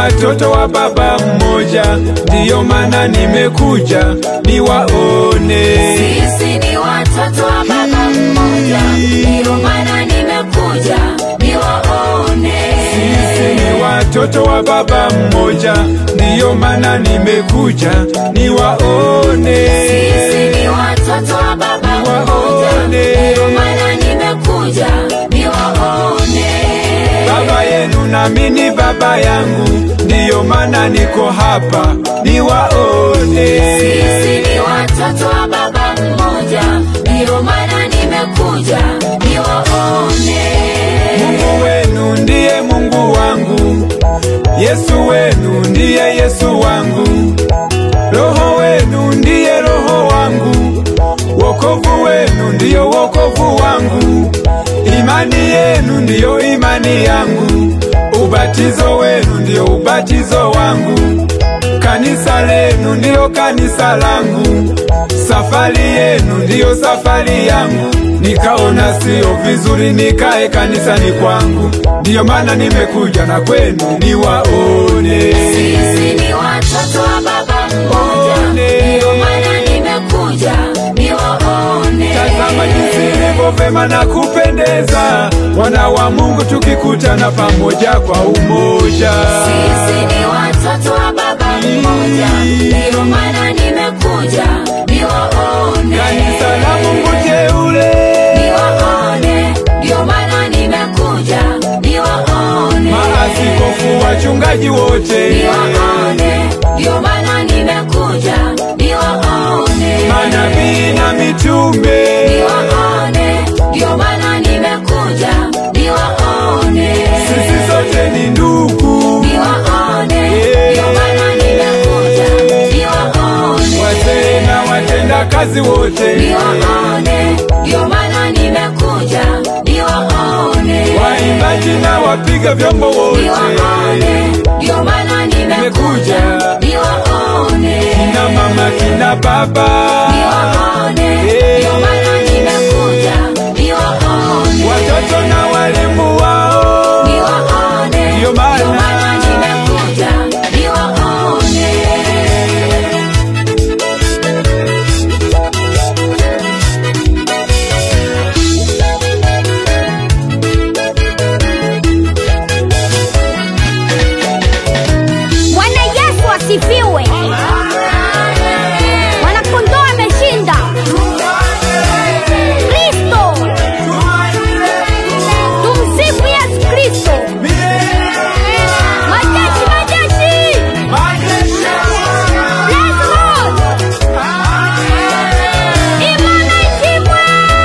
watoto wa baba mmoja, ndiyo maana nimekuja niwaone. Sisi ni watoto wa baba mmoja, ndiyo maana nimekuja niwaone. Sisi ni watoto wa baba mmoja, ndiyo maana nimekuja niwaone. Sisi ni watoto wa baba mmoja, ndiyo maana nimekuja niwaone. Baba yenu nami ni baba yangu, ndiyo maana niko hapa niwaone. Sisi ni watoto wa baba mmoja, ndiyo maana nimekuja niwaone. Mungu wenu ndiye Mungu wangu, Yesu wenu ndiye Yesu wangu, Roho wenu ndiye Roho wangu, wokovu wenu ndiyo wokovu wangu, imani yenu ndiyo imani yangu, ubatizo wenu ndiyo ubatizo wangu, kanisa lenu ndiyo kanisa langu, safari yenu ndiyo safari yangu. Nikaona siyo vizuri nikae kanisani kwangu, ndiyo maana nimekuja na kwenu niwaone. Sisi ni watoto wa baba mmoja, One. ndiyo maana nimekuja niwaone. Tazama jinsi ilivyo vema na kupendeza, wana wa Mungu tukikutana pamoja kwa umoja. Sisi ni watoto wa baba mmoja, ndiyo maana nimekuja niwaone. Kanisa la Mungu teule, Niwaone, ndiyo maana nimekuja niwaone. maaskofu, wachungaji wote, Niwaone, ndiyo maana nimekuja niwaone. manabii na mitume, Niwaone, ndiyo maana nimekuja niwaone. sisi sote ni ndugu, Niwaone, ndiyo maana nimekuja niwaone. wazee na watenda kazi wote, Niwaone, ndiyo maana nimekuja niwaone. waimbaji na wapiga vyombo wote, Niwaone, ndiyo maana nimekuja niwaone. kina mama, kina baba, Niwaone, ndiyo maana nimekuja niwaone. watoto na walimu wao, Niwaone, Ndiyo maana- ndiyo maana nimekuja niwaone. Bwana Yesu asifiwe. Mwanakondoo ameshinda. Kristo. Tumsifu Yesu Kristo. Majeshi, majeshi. Praise Lord. Imana ishimwe.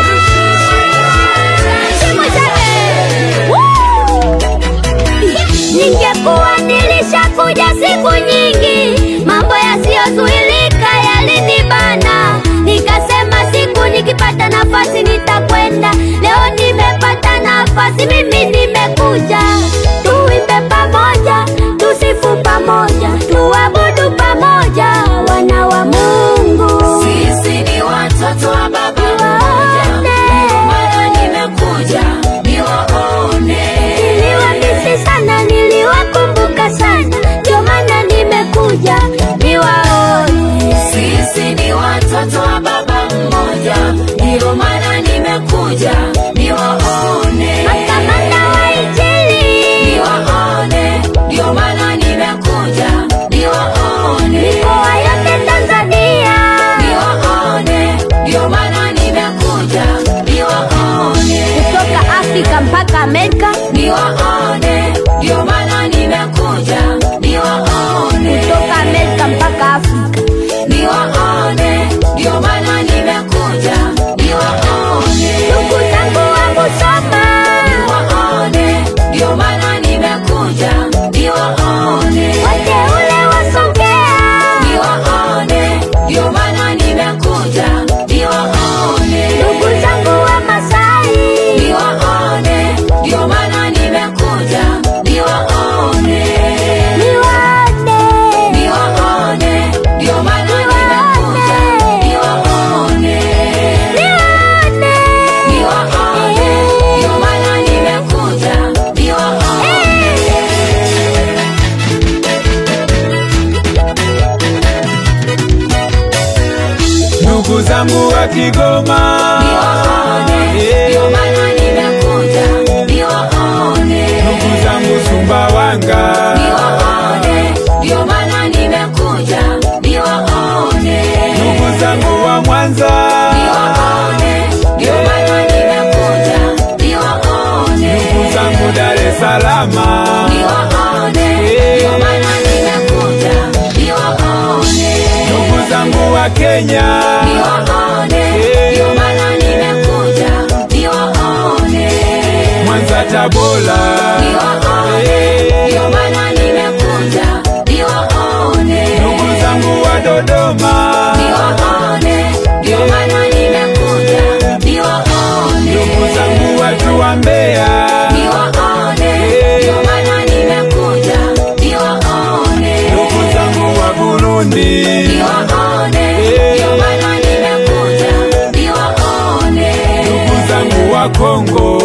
Ishimwe sana. Woo! Ningekuwa nilishakuja siku nyingi, mambo yasiyozuilika yalinibana. Nikasema siku nikipata nafasi nitakwenda. Leo nimepata nafasi, mimi nimekuja. Tuimbe pamoja, tusifu pamoja, tuabudu pamoja, wana wa Mungu. Sisi ni watoto wa baba mmoja, ndiyo maana nimekuja niwaone. Niliwamisi sana, niliwakumbuka sana, ndio maana nimekuja niwaone. Sisi ni watoto wa baba mmoja, ndiyo maana nimekuja niwaone. Makamanda wa Injili, Niwaone, ndiyo maana nimekuja wa Kigoma, niwaone, Eh, ndio maana nimekuja niwaone, ndugu zangu Sumbawanga, niwaone, ndio maana nimekuja niwaone, ndugu zangu wa Mwanza, niwaone, ndio maana nimekuja niwaone, ndugu zangu Dar es Salaam, niwaone, ndio maana nimekuja niwaone, ndugu zangu wa Kenya, niwaone, Eh. ndio maana nimekuja niwaone. Mwanza, Tabora, Niwaone, Eh, ndio maana nimekuja niwaone. ndugu zangu wa Dodoma, Niwaone, ndio maana nimekuja niwaone. ndugu zangu watu wa Mbeya, Niwaone, Eh. ndio maana nimekuja niwaone. ndugu zangu wa Burundi, Niwaone, Eh. ndio maana nimekuja niwaone. ndugu zangu wa Kongo,